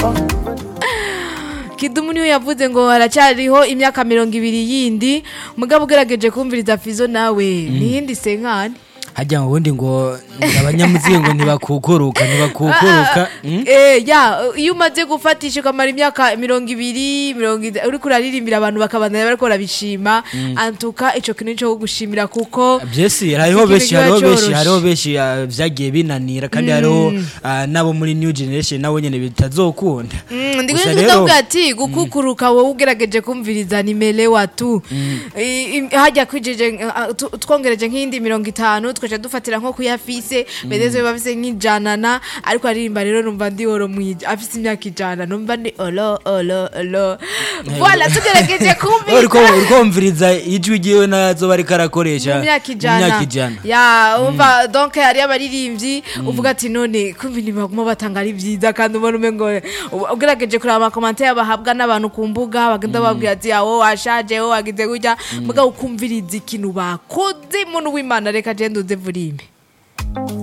kidumu niwe yavuze ngo haracyariho imyaka mirongo ibiri yindi mugabo ugerageje kumviriza fizo nawe niyindi senkani hajya mu bundi ngo abanyamuzingo ngo ntibakukuruka ntibakukuruka mm? Eh, ya iyo umaze gufatisha ukamara imyaka mirongo ibiri mirongo ida- uriko uraririmbira abantu bakabandanya bariko barabishima antuka ico kintu cyo gushimira kuko byesi hariho ikintu benshi kiba hariho benshi coroshe. hariho benshi ah, vyagiye binanira kandi hariho ah, n'abo muri new generation nabo nyene bitazokunda Mm, ndi Gusa kuvuga rero- ndavuga ati gukukuruka wowe ugerageje kumviriza nimelewa tu I- i- hajya kwijije uh, tu- twongereje nk'iyindi mirongo itanu tukaca dufatira nko kuyafise bedeze bafise nk'ijanana ariko aririmba rero numva ndi oro mwije afise imyaka ijana numva ndi olo olo olo voilà tugerageje uriko kumviriza uriko wumviriza ijwi ryiwe nazoba ariko arakoresha mu myaka mu ijana myaka ijana ya umva donc hari abaririmbyi uvuga ati none kumva ibintu baguma batanga ari byiza kandi ubona umengo uba- ugerageje kureba amakomantere bahabwa n'abantu ku mbuga bagenda babwira ati awo washaje wo wagize gutya mugabo ukumviriza ikintu bakoze muntu w'imana reka je nduze vurimbe